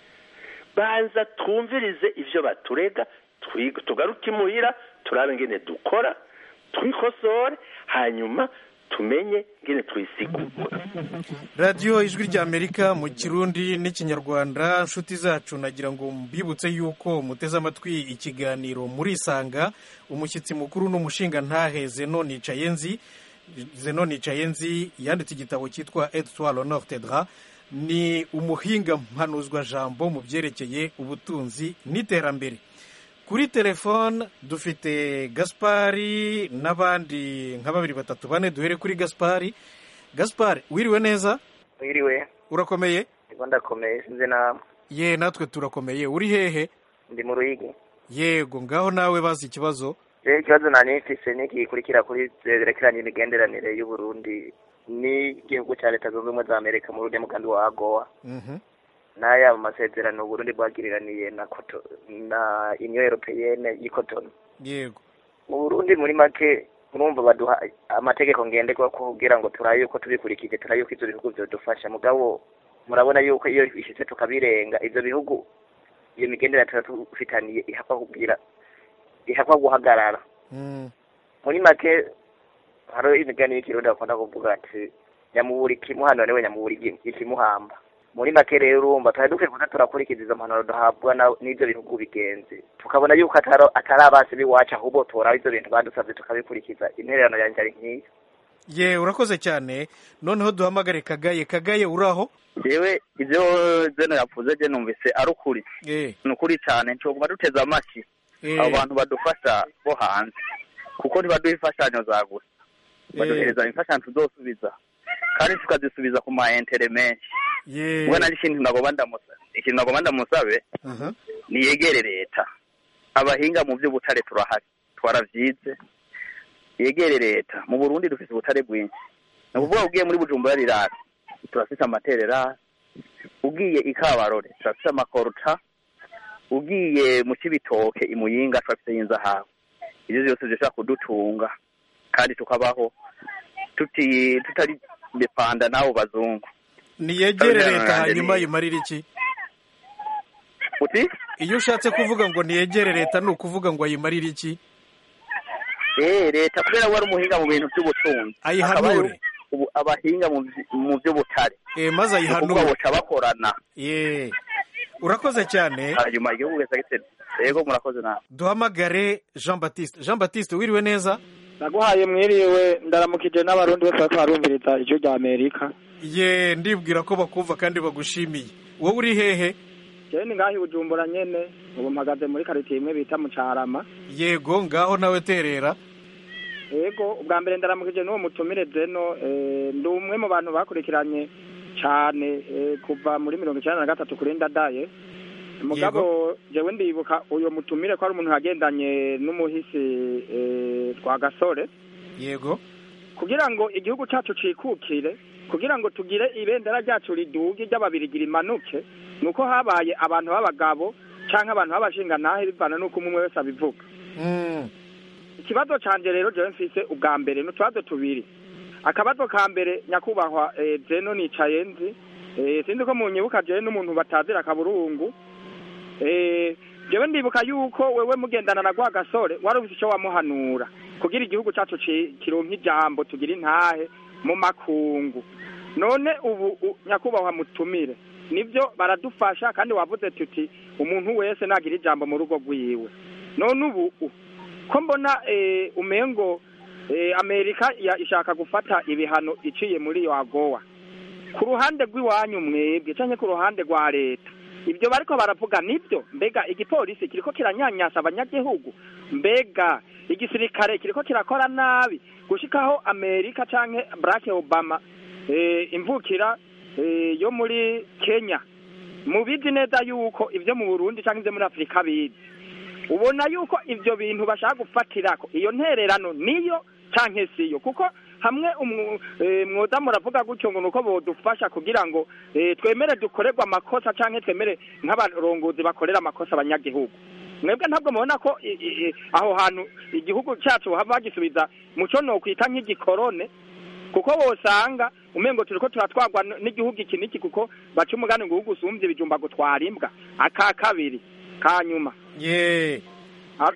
banza twumvirize ivyo baturega twiga tugaruke imuhira turabe ngene dukora twikosore hanyuma tumenye ngene twisigura radiyo ijwi ry'amerika mu kirundi n'ikinyarwanda inshuti zacu nagira ngo mbibutse yuko muteze amatwi ikiganiro murisanga umushyitsi mukuru n'umushinga ntahe zeno nicayenzi zeno nicayenzi yanditse igitabo cyitwa etwaro nortedra ni umuhinga mpanuzwajambo mu byerekeye ubutunzi n'iterambere kuri telefone dufite gaspari n'abandi nka babiri batatu bane duhere kuri gaspari gaspari wiriwe neza Mwiriwe, urakomeye ndiko ndakomeye sinzi namwe ye natwe turakomeye uri hehe ndi mu Ruyigi. yego ngaho nawe bazi ikibazo Rero ikibazo nari mfise ni gikurikira kuri zerekeranye imigenderanire y'u Burundi n'igihugu ca Leta Zunze Ubumwe za Amerika mu rurimi mugambi wa AGOA Mhm. n'aya masezerano u Burundi bwagiriraniye na Koto na Union Européenne y'Ikotono. yego Mu Burundi muri make murumva baduha amategeko ngenderwa kugira ngo turabe yuko tubikurikije turabe yuko ivyo bihugu vyodufasha mugabo murabona yuko iyo bishitse tukabirenga ivyo bihugu iyo migenderanire tuba tufitaniye ihakwa kugira ihakwa guhagarara Mm. muri make hari imigani y'ikirundi bakunda kuvuga ati nyamubura ikimuhano niwe nyamubura igi- ikimuhamba muri make rero urumva twari dukwiye kuza turakurikiza izo mpanuro duhabwa na- n'ivyo bihugu bigenzi tukabona yuko atari atari abasi b'iwacu ahubwo turaba ivyo bintu badusavye tukabikurikiza intererano yanjye ari nk'iyo ye urakoze cyane noneho duhamagare kagaye kagaye uraho jewe ivyo zeno yavuze je numvise ari ukuri eh ni ukuri cyane ncoguma duteze amashyi eh abo bantu badufasha bo hanze kuko ntibaduha imfashanyo za gusa baduhereza imfashanyo tuzosubiza kandi tukazisubiza ku ma intere menshi ye ubwo nari ikintu nagomba ndamusabe ikintu nagomba ndamusabe aha niyegere leta abahinga mu by'ubutare turahari twaravyize yegere leta mu burundi dufise ubutare bwinshi ni ukuvuga ugiye muri bujumbura rirara turafise amaterera ugiye i kabarore turafise amakoruca ugiye mu cibitoke i muyinga turafise y'inzahabu ivyo vyose bishobora kudutunga kandi tukabaho tuti tutari depanda n'abo bazungu niyegere Abanyarwanda leta hanyuma ni- yimarira iki uti iyo ushatse kuvuga ngo niyegere leta ni ukuvuga ngo ayimarire iki eh leta kubera we ari umuhinga mu bintu by'ubutunzi Ayihanure. Akaba ari ubu- abahinga mu vy- mu by'ubutare Eh, maze Ni ukuvuga ayihanure boca bakorana ye urakoze cyane hanyuma igihugu wese agitera yego murakoze nawe duhamagare jean batiste jean batiste wiriwe neza naguhaye mwiriwe ndaramukije n'abarundi bose bariko barumviriza ijwi rya amerika ye ndibwira ko bakumva kandi bagushimiye wowe uri hehe jewe ni ngaho i bujumbura nyene ubu mpagaze muri karitiye imwe bita mu carama yego ngaho nawe terera yego ubwa mbere ndaramukije n'uwo mutumire zeno eh, ndi umwe mu bantu bakurikiranye cane eh, kuva muri mirongo icenda na gatatu kuri ndadaye mugabo jewe ndibuka uyo mutumire ko ari umuntu yagendanye n'umuhisi eh, twa gasore yego kugira ngo igihugu cacu cikukire kugira ngo tugire ibendera ryacu riduge ry'ababirigi rimanuke nuko habaye abantu b'abagabo canke abantu b'abashingantahe bivana n'uko umwe wese abivuga Mm, ikibazo canje rero jewe mfise ubwa mbere ni utubazo tubiri akabazo ka mbere nyakubahwa eh, jeno nicaye nzi eh, sinzi ko munyibuka jewe n'umuntu batazira akaburungu eh, jewe ndibuka yuko wewe mugendana na gwa gasore wari ufise ico wamuhanura kugira igihugu cacu ci- kironke ijambo tugira intahe mu makungu none ubu u- nyakubahwa mutumire nivyo baradufasha kandi wavuze tuti umuntu wese nagira ijambo mu rugo rwiwe none ubu u- ko mbona eh, umengo eh, amerika ya- ishaka gufata ibihano iciye muri yo agowa ku ruhande rw'iwanyu mwebwe canke ku ruhande rwa leta ibyo bariko baravuga nibyo mbega igipolisi kiriko kiranyanyasa abanyagihugu mbega igisirikare kiriko kirakora nabi gushikaho amerika canke barack obama eh, imvukira eh, yo muri kenya mubizi neza yuko ivyo mu burundi canke ivyo muri afurika bizi ubona yuko ivyo bintu bashaka gufatirako iyo ntererano niyo canke siyo kuko hamwe umwu- eh, mwoza muravuga gutyo ngo nuko bodufasha kugira ngo eh, twemere dukorerwa amakosa canke twemere nk'abarongozi bakorera amakosa abanyagihugu mwebwe ntabwo mubona ko i- i- i- aho hantu igihugu cacu hava bagisubiza muco nokwita nk'igikorone kuko wosanga umengo turiko turatwagwa n- n'igihugu iki n'iki kuko baca umugani ngo uhugu usumvye ibijumba gutwara imbwa aka kabiri ka nyuma ye Ah,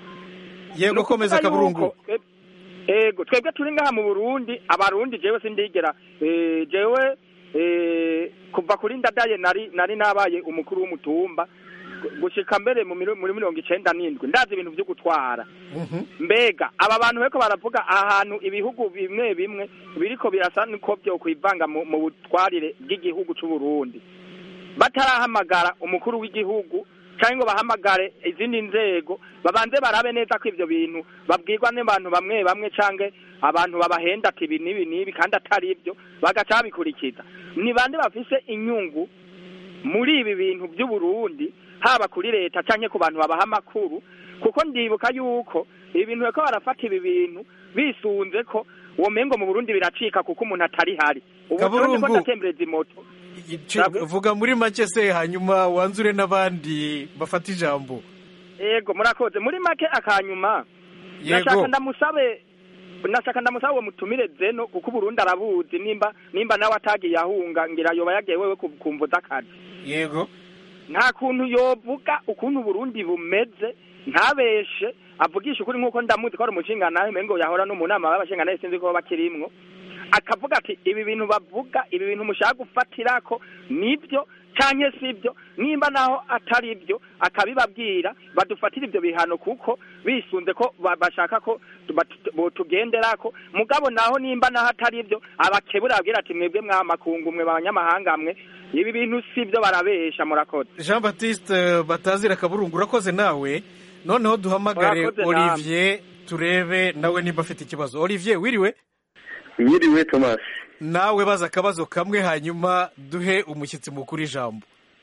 yego ni ukuvuga komeza kaburungu yuko, twe- ego twebwe turi ngaha mu burundi abarundi jewe sindigera eh, jewe eh, kuva kuri ndadaye nari nari nabaye umukuru w'umutumba gu- gushika mbere mu miro- muri mirongo icenda n'indwi ndazi ibintu vyo gutwara Mhm. mbega aba bantu bariko baravuga ahantu ibihugu bimwe bimwe biriko birasa niko vyo kwivanga mu mu butwarire bw'igihugu c'uburundi batarahamagara umukuru w'igihugu cyangwa ngo bahamagare izindi nzego babanze barabe neza ko ivyo bintu babwirwa n'abantu bamwe bamwe canke abantu babahenda ati ibi n'ibi n'ibi kandi atari ivyo bagaca babikurikiza ni bande bafise inyungu muri ibi bintu by'uburundi haba kuri leta canke ku bantu babaha amakuru kuko ndibuka yuko ibi bintu bariko barafata ibi bintu bisunze ko uwo mengo mu burundi biracika kuko umuntu atari hari ubu Kaburungu. ko ndatembereza imoto Ici- vuga muri make se hanyuma wanzure n'abandi bafata ijambo yego murakoze muri make akanyuma Yego. nashaka ndamusabe nashaka ndamusabe uwo mutumire zeno kuko uburundi arabuzi nimba nimba nawe atagiye ahunga ngira yoba yagiye wewe ku- kumvuza akazi yego nta kuntu yovuga ukuntu uburundi bumeze ntabeshe avugisha ukuri nk'uko ndamuzi ko ari umushingantahe mengo yahora no mu nama y'abashingantahe sinzi ko bakirimwo akavuga ati ibi bintu bavuga ibi bintu mushaka gufatirako nibyo canke sibyo nimba naho atari byo akabibabwira badufatira ibyo bihano kuko bisunze ko ba- bashaka ko bat- botugenderako mugabo naho nimba naho atari byo abakebura babwira ati mwebwe mwamakungu mwe banyamahanga mwe ibi bintu sibyo barabesha murakoze jean batiste batazira kaburungu urakoze nawe noneho duhamagare Urakoze namwe. olivier turebe nawe nimba afite ikibazo olivier wiriwe Mwiriwe Thomas. nawe baza akabazo kamwe hanyuma duhe umushyitsi mukuru ijambo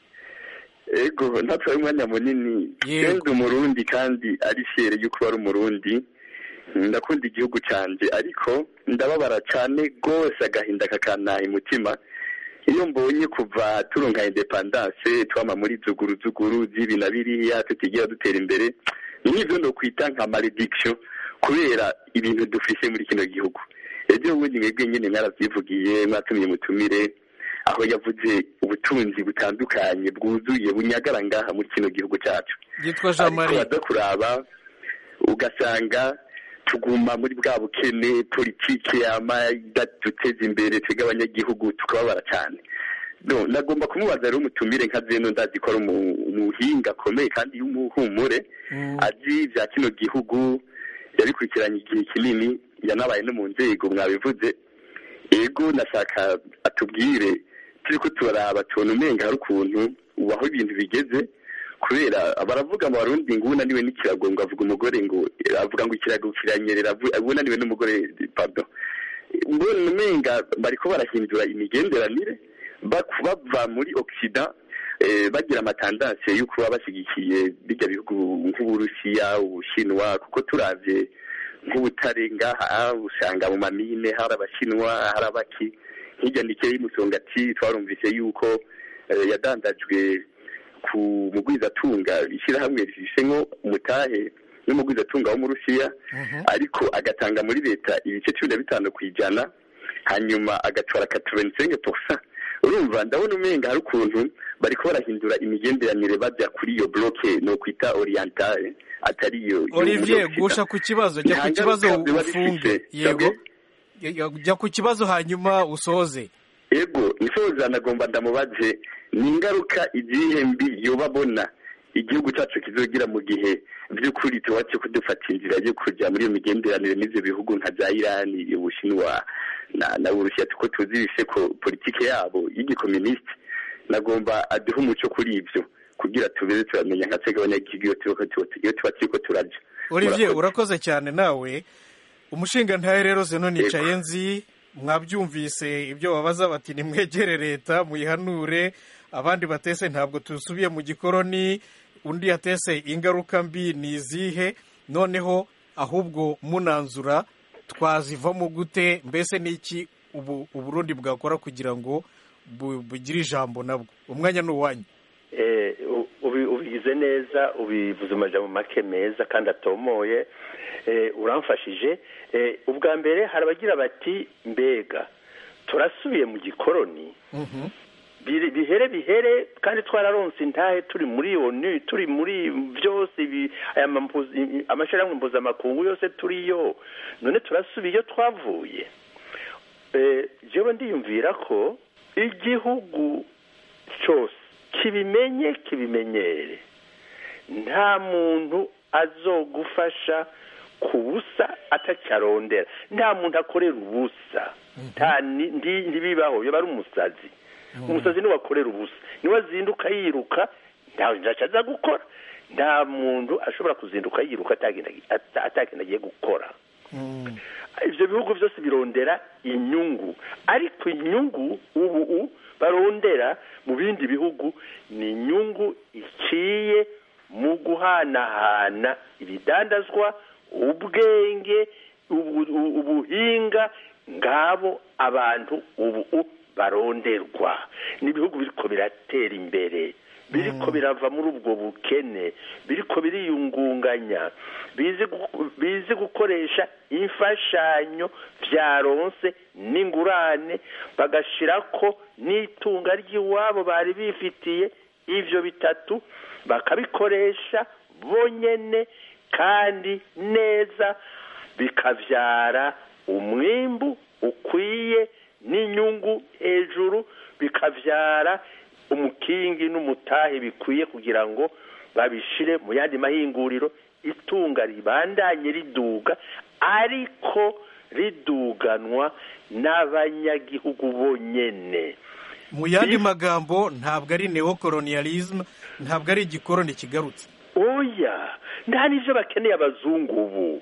Ego ntatwaye umwanya munini. Yego. Ndi umurundi kandi ari fiere yuko ari umurundi. Ndakunda igihugu canje ariko ndababara cane gose agahinda kakantaha umutima iyo mbonye kuva turonka independance twama muri zuguru zuguru z'ibi na biriya tutigira dutera imbere n'ivyo nokwita nka malediction kubera ibintu dufise muri kino gihugu ejo bundi mwebwe nyene mwaravyivugiye mwatumiye mutumire aho yavuze ubutunzi butandukanye bwuzuye bunyagara ngaha muri kino gihugu cyacu yitwa jean ariko marie waza kuraba ugasanga tuguma muri bwa bukene politiki yama idatuteza imbere twebwe abanyagihugu tukababara cyane no nagomba kumubaza rero umutumire nka zeno ndazi ko ari umu- umuhinga akomeye kandi y'umuhumure azi ibya kino gihugu yabikurikiranye igihe kinini yanabaye no mu nzego mwabivuze ego nashaka atubwire turi ko turaraba tubona umenga hari ukuntu ubu aho ibintu bigeze kubera baravuga mu barundi ngo unaniwe n'ikirago ngo avuga umugore ngo avuga ngo ikirago kiranyerera avu- unaniwe n'umugore pardon mbona umenga bariko barahindura imigenderanire bak- bava muri occident eh, bagira amatandanse yo kuba bashyigikiye bijya bihugu nk'uburusiya ubushinwa kuko turavye nk'ubutare ngaha usanga mu mamine hari abashinwa hari abaki hirya ndike y'umusongati twarumvise yuko eh, yadandajwe ku mugwizatunga ishyirahamwe rifishenko umutahe n'umugwizatunga wo mu rusiya ariko agatanga muri leta ibice cumi na bitanu ku ijana hanyuma agatwara katrovenisenke porsa urumva ndabona umenga hari ukuntu bariko barahindura imigenderanire bajya kuri iyo bloke no kwita orientale atari iyo olivier gusha ku kibazo jya ku kibazo ufunge yego Ya- jya ku kibazo hanyuma usoze ego nisoza nagomba ndamubaze ni ingaruka izihe mbi yoba abona igihugu cyacu kizogira mu gihe by'ukuri tuwace kudufata inzira yo kujya muri iyo migenderanire n'ivyo bihugu nka za irani ubushinwa na na urusiya tuko tuzi bise ko politike yabo y'igikominisiti nagomba aduhe umuco kuri ivyo kugira tubeze turamenya nka twebwe abanyagihugu iyo turiko tu- iyo tuba turiko turaja olivier Murakoze. urakoze cyane nawe umushinga ntahe rero zeno nicaye nzi mwabyumvise ibyo babaza bati nimwegere leta muyihanure abandi batese ntabwo tusubiye mu gikoroni undi yatese ingaruka mbi ni izihe noneho ahubwo munanzura twazivamo gute mbese n'iki ubu uburundi bwakora kugira ngo bu- bugire ijambo nabwo umwanya ni uwanyu Eh, u- ubi- ubigize neza ubivuze amajambo make meza kandi atomoye Eh, uramfashije Eh, ubwa mbere hari abagira bati mbega turasubiye mu gikoroni biri- bihere bihere kandi twararonse intahe turi muri onu turi muri byose ibi- aya mampu- i- amashyirahamwe mpuzamakungu yose turiyo none turasubiye iyo twavuye Eh, jewe ndiyumvira ko igihugu cyose kibimenye kibimenyere nta muntu azogufasha ku busa atacyarondera nta muntu akorera ubusa nta ni- ndi- ntibibaho yoba ari umusazi umusazi niwe akorera ubusa niwe azinduka yiruka ntawe ntacyo aza gukora nta muntu ashobora kuzinduka yiruka atagenda ata- atagenda agiye gukora ibyo bihugu byose birondera inyungu ariko inyungu ubu u- barondera mu bindi bihugu ni inyungu iciye mu guhanahana ibidandazwa ubwenge ubu- u- ubuhinga ngabo abantu ubu u- baronderwa n'ibihugu biriko biratera imbere biriko birava muri ubwo bukene biriko biriyungunganya bizi gu- bizi gukoresha imfashanyo vyaronse n'ingurane bagashirako n'itunga ry'iwabo bari bifitiye ivyo bitatu bakabikoresha bonyene kandi neza bikavyara umwimbu ukwiye n'inyungu hejuru bikavyara umukingi n'umutahe bikwiye kugira ngo babishire mu yandi mahinguriro itunga ribandanye riduga ariko riduganwa n'abanyagihugu bonyene mu yandi magambo ntabwo ari neocolonialism ntabwo ari igikoroni kigarutse oya nta n'ivyo bakeneye abazungu ubu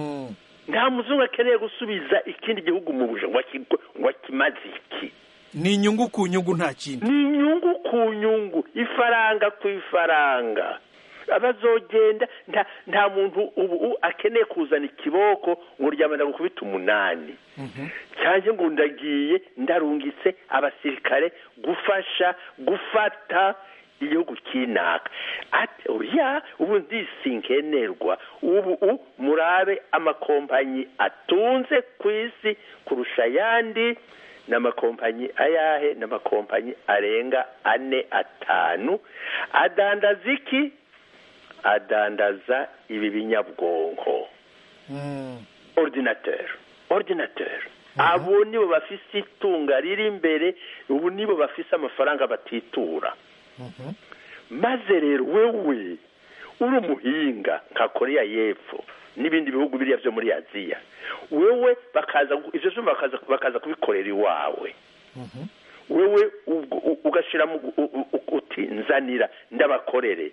nta muzungu akeneye gusubiza ikindi gihugu mu buja ngo akigo- ngo akimaze iki ni inyungu ku nyungu nta kindi ni inyungu ku nyungu ifaranga ku ifaranga abazogenda nta nta muntu ubu akeneye kuzana ikiboko ngo ryamana gukubita umunani cyangwa ngo ndagiye ndarungitse abasirikare gufasha gufata igihugu kinaka ati oya ubu ndisinkenerwa ubu murabe amakompanyi atunze ku isi kurusha ayandi n'amakompanyi ayahe n'amakompanyi arenga ane atanu adandaza iki adandaza ibi binyabwonko ordinateur ordinateur abo nibo bafise itunga riri imbere ubu nibo bafise amafaranga batitura maze rero wewe uri umuhinga nka korea y'epfo n'ibindi bihugu biriya byo muri aziya wewe bakaza ibyo byuma bakaza kubikorera iwawe wewe ugashyiramo uti nzanira ndabakorere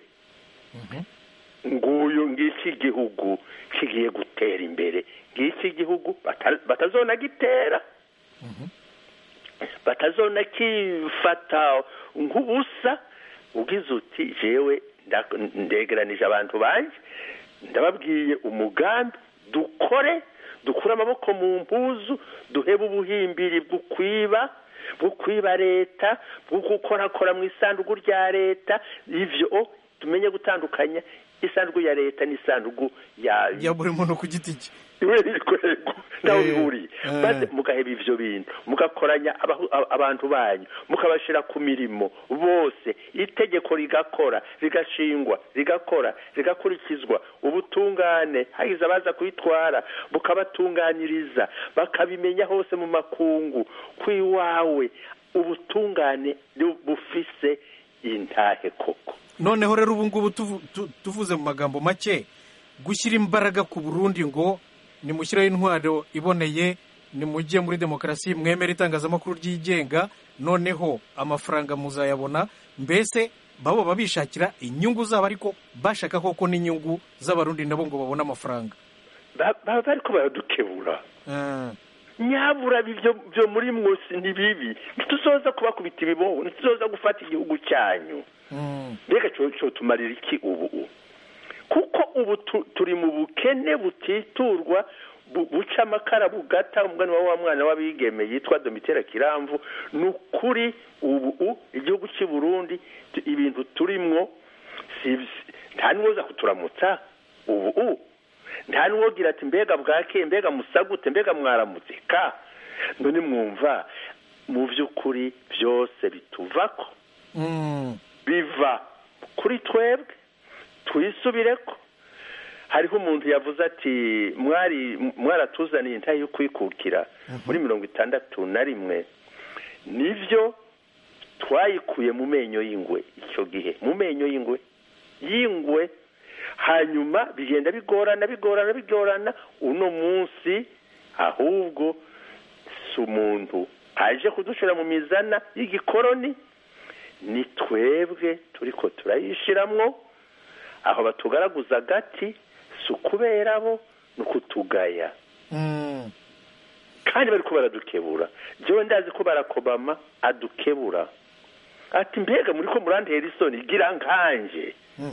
nguyu ngiki igihugu kigiye gutera imbere ngiki igihugu batazona gitera batazona kifata nk'ubusa ugize uti jewe ndegeranije abantu banjye ndababwiye umugambi dukore dukure amaboko mu mpuzu duhebe ubuhimbiri bwo kwiba bwo kwiba leta bwo gukorakora mu isanduku rya leta ivyo tumenye gutandukanya isanduku ya leta n'isanduku ya ya buri muntu ku giti cye kwego nawe bihuriye maze mugaheba ivyo bintu mugakoranya abantu banyu mukabashira ku mirimo bose itegeko rigakora rigashingwa rigakora rigakurikizwa ubutungane hagize abaza kubitwara bukabatunganyiriza bakabimenya hose mu makungu kw'iwawe ubutungane bufise intahe koko noneho rero ubu ngubu tuvuze mu magambo make gushyira imbaraga ku burundi ngo nimushyireho intwaro iboneye nimujye muri demokarasi mwemere itangazamakuru ryigenga noneho amafaranga muzayabona mbese babo babishakira inyungu zabo ariko bashaka koko n'inyungu z'abarundi nabo ngo babone amafaranga baba bariko baradukebura nyabura byo muri mwose ni bibi ntituzoza kubakubita ibibobo ntituzoza gufata igihugu cyanyu mbega cyo tumarira iki ubu kuko ubu turi mu bukene butiturwa buca amakara bugata umwana wa mwana w'abigeme yitwa domitera kiramvu ni ukuri ubu igihugu cy'i burundi ibintu turimwo nta n'uwoza kuturamutsa ubu nta n'uwogira ati mbega bwake mbega musagute mbega mwaramutse ka none mwumva mu by'ukuri byose bituvako biva kuri twebwe twisubire ko hariho umuntu yavuze ati mwari mwaratuzaniye intayi yo kwikukira muri mirongo itandatu na rimwe nibyo twayikuye mu menyo y'ingwe icyo gihe mu menyo y'ingwe y'ingwe hanyuma bigenda bigorana bigorana bigorana uno munsi ahubwo si umuntu aje kudushyira mu mizana y'igikoroni ni twebwe turi ko turayishiramwo aho batugaraguza agati si ukubera bo ni ukutugaya kandi bari ko baradukebura njyewe ndazi ko barakobama adukebura ati mbega muri ko murantera isoni gira nkanje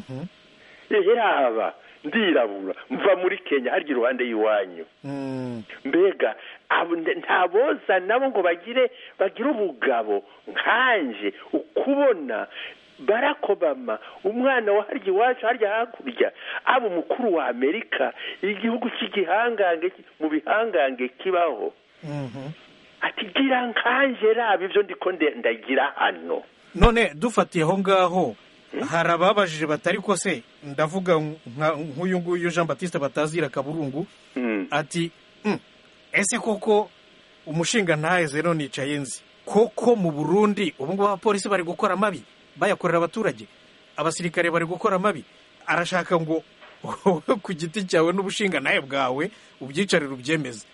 yaba ndirabura mva muri kenya harya iruhande y'iwanyu mbega ntaboza nabo ngo bagire bagire ubugabo nkanje ukubona barack obama umwana wa harya iwacu harya hakurya aba umukuru wa amerika igihugu cy'igihangange mu bihangange kibaho ati gira nkanje raba ibyo ndiko ndagira hano none dufatiye aho ngaho hari ababajije batari ko se ndavuga nk'uyu nguyu jean batiste batazira kaburungu ati ese koko umushinga ntaheze none nicaye nzi koko mu burundi ubu ngubu abapolisi bari gukora amabi bayakorera abaturage abasirikare bari gukora amabi arashaka ngo wowe ku giti cyawe n'ubushinga nawe bwawe ubyicarire ubyemeze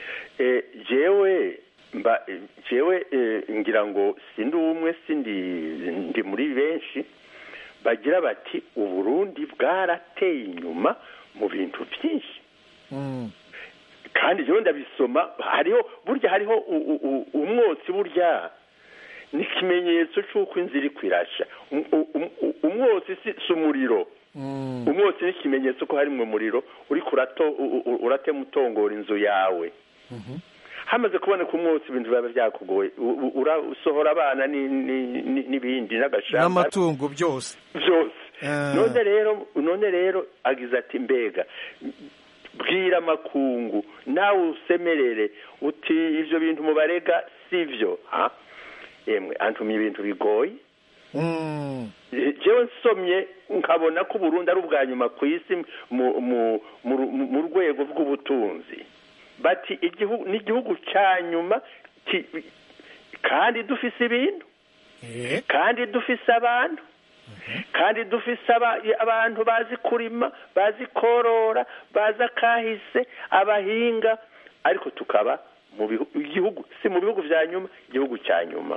jewe mba jewe ngira ngo sindi umwe sindi ndi muri benshi bagira bati uburundi bwarateye inyuma mu bintu byinshi kandi jewe ndabisoma hariho burya hariho umwotsi burya ni ikimenyetso cy'uko inzira iri kwirasha umwotsi si umuriro umwotsi ni ikimenyetso ko hari mu muriro uriko urato- u- u- uratema utongora inzu yawe hamaze kuboneka umwotsi ibintu biba byakugoye U- u- ura- usohora abana ni- ni- ni- n'ibindi n'agashamba n'amatungo byose byose Ah. none rero none rero agize ati mbega bwira amakungu nawe usemerere uti ivyo bintu mubarega sivyo ha emwe antumye ibintu bigoye Mm. jewe nsomye nkabona ko uburundi ari ubwa nyuma ku isi mu mu mu mu rwego rw'ubutunzi bati igihugu n'igihugu cya nyuma ki- kandi dufise ibintu Eh. kandi dufise abantu kandi dufise aba- abantu bazi kurima bazi korora bazi akahise abahinga ariko tukaba mu bihu- igihugu si mu bihugu vya nyuma igihugu cya nyuma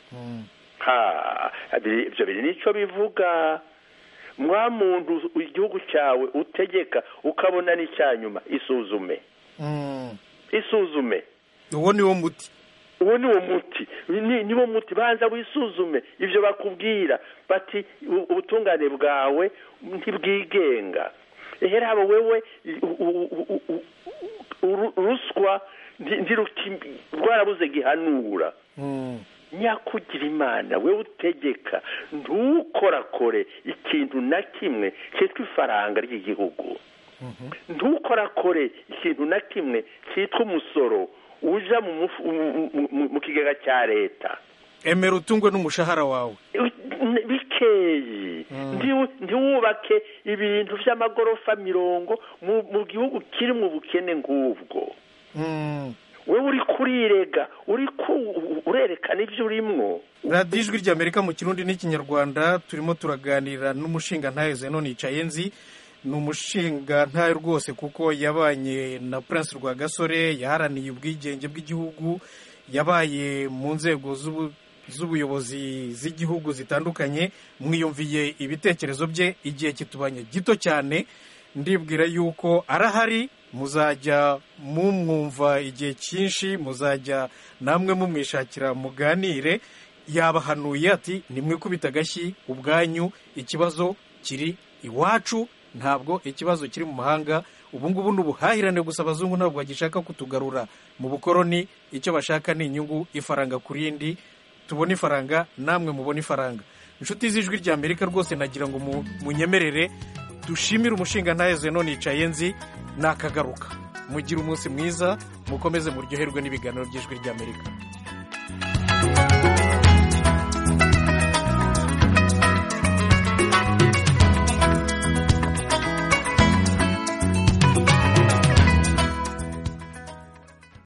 ha biri- ivyo biri nico bivuga mwa muntu igihugu cyawe utegeka ukabona n'icya nyuma isuzume Mm. isuzume uwo ni wo muti uwo ni wo muti ni niwo muti banza wisuzume ivyo bakubwira bati u- ubutungane bwawe ntibwigenga ehera habo wewe u- u- u- u- uru- ruswa ndi- ndiruki- rwarabuze gihanura Mm. nyakugira imana we utegeka ntukorakore ikintu na kimwe cyitwa ifaranga ry'igihugu ntukorakore ikintu na kimwe cyitwa umusoro uja mu mufu- mu- mu- mu- mu kigega cya leta emera utungwe n'umushahara wawe N- bikeyi Ntiwu- ntiwubake ibintu by'amagorofa mirongo mu mu gihugu kiri mu bukene nk'ubwo Mm. wewe uri kurirega uri ku- urerekana ibyo urimwo radiyo ijwi ry'amerika mu kirundi n'ikinyarwanda turimo turaganira n'umushinga ntaheze none yicaye nzi ni umushinga ntayo rwose kuko yabanye na prince rwagasore yaharaniye ubwigenge bw'igihugu yabaye mu nzego z'ubu- z'ubuyobozi z'igihugu zitandukanye mwiyumviye ibitekerezo bye igihe kitubanye gito cyane ndibwira yuko arahari muzajya mumwumva igihe cyinshi muzajya namwe mumwishakira muganire yabahanuye ati nimwikubita agashyi ubwanyu ikibazo kiri iwacu ntabwo ikibazo kiri mu mahanga ubu ngubu ni ubuhahirane gusa abazungu ntabwo bagishaka kutugarura mu bukoroni icyo bashaka ni inyungu ifaranga ku rindi tubone ifaranga namwe mubone ifaranga inshuti z'ijwi rya amerika rwose nagira ngo mu- munyemerere dushimire umushinga ntaheze none yicaye nzi nakagaruka mugire umunsi mwiza mukomeze muryoherwe n'ibiganiro by'ijwi ry'amerika